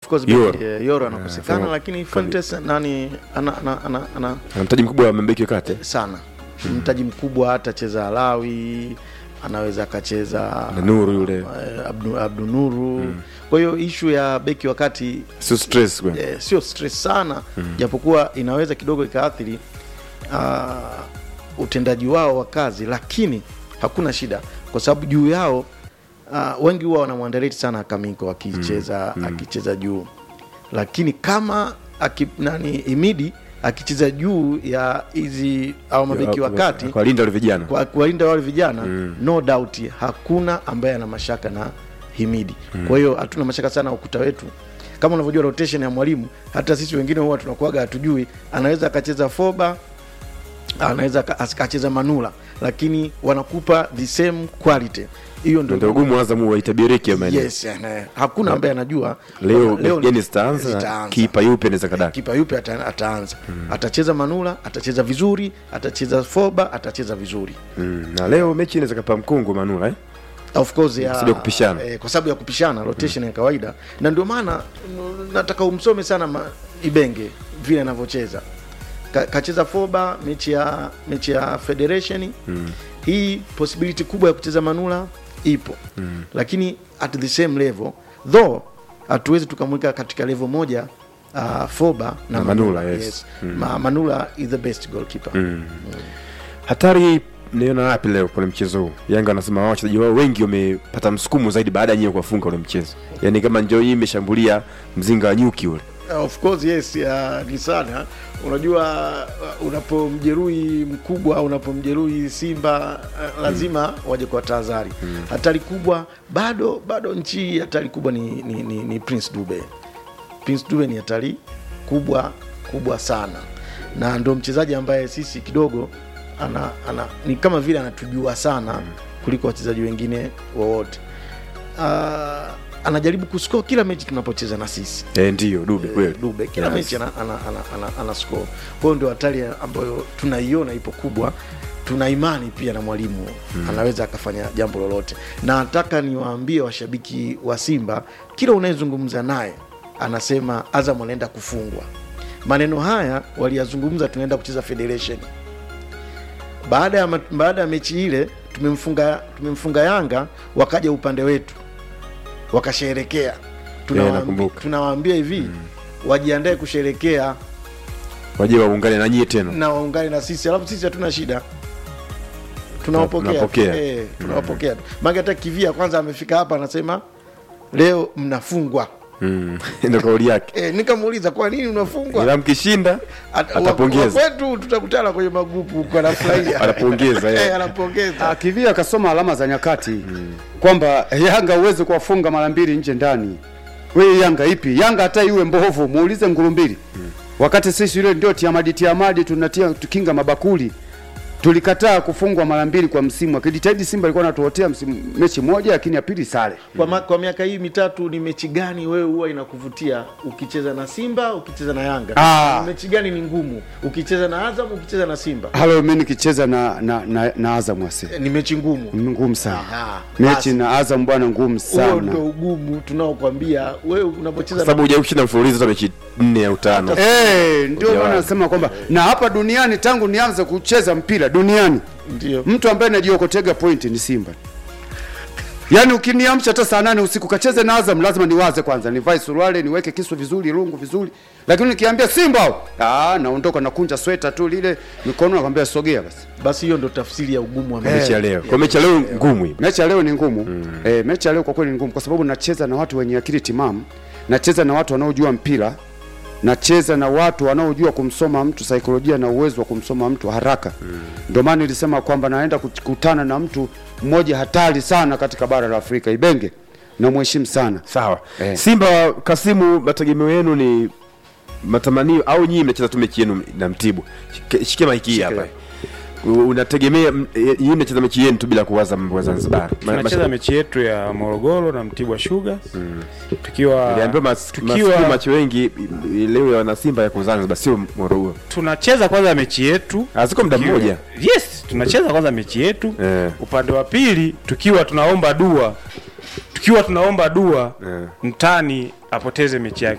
course Yoro. beki, eh, Yoro anakosekana Fernando- lakini Fuentes nani ana, ana, ana, ana ana mtaji mkubwa wa mabeki wa kati sana mtaji mkubwa atacheza Alawi anaweza akacheza na Nuru yule eh, Abdu, Abdu Nuru kwa hiyo ishu ya beki wakati sio stress kwa eh, sio stress sana japokuwa inaweza kidogo ikaathiri uh, utendaji wao wa kazi lakini hakuna shida kwa sababu juu yao uh, wengi huwa wanamwandareti sana Kamiko akicheza akicheza juu lakini kama aki, nani Imidi akicheza juu ya hizi au mabeki wa kati kwa linda wale vijana kwa kuwalinda wale vijana no doubt hakuna ambaye ana mashaka na Himidi. Kwa hiyo hatuna mashaka sana ukuta wetu. Kama unavyojua rotation ya mwalimu, hata sisi wengine huwa tunakuwaga hatujui, anaweza akacheza foba, anaweza aka- akacheza manula, lakini wanakupa the same quality. Hiyo ndio ndio ugumu Azam waitabiriki ya maeneo yes, eh, hakuna ambaye anajua leo leo gani zitaanza na zitaanza. kipa yupi anaweza kadaka kipa yupi ata, ataanza atacheza manula, atacheza vizuri, atacheza foba, atacheza vizuri mm. na leo mechi inaweza kapa mkungu Manula eh? of course ya, Kwa sababu ya kupishana. eh, kwa sababu ya kupishana rotation ya kawaida na ndio maana mm, nataka umsome sana ma, Ibenge vile anavyocheza Ka, kacheza foba mechi ya mechi ya federation hii possibility kubwa ya kucheza manula ipo lakini at the same level though hatuwezi tukamweka katika level moja uh, foba na, Na Manula, yes. Ma, manula is the best goalkeeper hatari naiona wapi leo kwenye mchezo huu yanga anasema wao wachezaji wao wengi wamepata msukumo zaidi baada ya nyewe kuwafunga ule mchezo yaani kama njoo hii imeshambulia mzinga wa nyuki ule of course yes ya, ni sana unajua uh, unapomjeruhi mkubwa au unapomjeruhi simba uh, lazima waje kwa tahadhari hatari kubwa bado bado nchi hii hatari kubwa ni, ni, ni, ni prince dube prince dube ni hatari kubwa kubwa sana na ndo mchezaji ambaye sisi kidogo ana, ana ni kama vile anatujua sana kuliko wachezaji wengine wowote uh, anajaribu kuscore kila mechi tunapocheza na sisi eh, ndiyo dube kweli Dube kila Yes. mechi ana, ana, ana, ana, ana score. Kwa hiyo ndio hatari ambayo tunaiona ipo kubwa. Tuna imani pia na mwalimu anaweza akafanya jambo lolote, na nataka niwaambie washabiki wa Simba, kila unayezungumza naye anasema Azam anaenda kufungwa. Maneno haya waliyazungumza, tunaenda kucheza Federation. Baada ya, ma- baada ya mechi ile tumemfunga, tumemfunga Yanga, wakaja upande wetu wakasherekea. Tunawaambi- nakumbuka. Tunawaambia hivi wajiandae kusherekea waje waungane na nyie tena na waungane na sisi, alafu sisi hatuna shida, tunawapokea Tunapokea. eh, tunawapokea tu. Maana hata kivia kwanza amefika hapa anasema leo mnafungwa. mm. ndo kauli yake Eh, nikamuuliza kwa nini unafungwa? ila mkishinda At- wa- atapongeza. wa kwetu tutakutana kwenye magrupu huko, anafurahia Anapongeza, eh. eh, anapongeza Ah, Kivia akasoma alama za nyakati kwamba Yanga huwezi kuwafunga mara mbili nje ndani. We Yanga ipi? Yanga hata iwe mbovu, muulize Ngurumbili. Wakati sisi yule ndio tiamadi tiamadi tunatia tukinga mabakuli. Tulikataa kufungwa mara mbili kwa msimu. Akijitahidi Simba alikuwa anatuotea msimu mechi moja lakini ya pili sare. kwa, ma, kwa miaka hii mitatu ni mechi gani wewe huwa inakuvutia ukicheza na Simba ukicheza na Yanga? Ah. Ni mechi gani ni ngumu ukicheza na Azam ukicheza na Simba? Halo mimi nikicheza na na, na, na Azam wase. Eh, Ni mechi ngumu. Ngumu sana. Aha, Mechi basi. na Azam bwana ngumu Huo sana. ndio ugumu tunaokwambia wewe unapocheza na sababu hujawahi kushinda mfululizo hata mechi nne au tano Eh, ndio Hujawahi. maana nasema kwamba na hapa duniani tangu nianze kucheza mpira duniani ndio mtu ambaye najiokotega point ni Simba. Yaani ukiniamsha hata saa nane usiku kacheze na Azam lazima niwaze kwanza, nivae suruali, niweke kisu vizuri, lungu vizuri. Lakini nikiambia Simba, ah, naondoka nakunja sweta tu lile mikono nakwambia sogea basi. basi hiyo ndo tafsiri ya ugumu wa mechi mechi ya leo kwa mechi ya leo ngumu hii Mechi ya leo ni ngumu. Eh, mechi ya leo kwa kweli ni ngumu kwa sababu nacheza na watu wenye akili timamu, nacheza na watu wanaojua mpira, nacheza na watu wanaojua kumsoma mtu saikolojia na uwezo wa kumsoma mtu haraka. Ndio maana nilisema kwamba naenda kukutana na mtu mmoja hatari sana katika bara la Afrika, Ibenge. Namheshimu sana. sawa Eh. simba kasimu mategemeo yenu ni matamanio au nyinyi mnacheza tu mechi yenu na mtibu Shike- shikia maiki hii hapa U- unategemea m- e, nyinyi mnacheza mechi yenu tu bila kuwaza mambo ya zanzibar Ma- tunacheza mash- mechi yetu ya morogoro na mtibwa sugar tukiwa niliambiwa mas- tukiwa masikio macho wengi i- leo ya wanasimba yako zanzibar sio morogoro tunacheza kwanza mechi yetu haziko muda tukiwa- mmoja yes tunacheza kwanza mechi yetu Eh. upande wa pili tukiwa tunaomba dua tukiwa tunaomba dua Eh. mtani apoteze mechi yake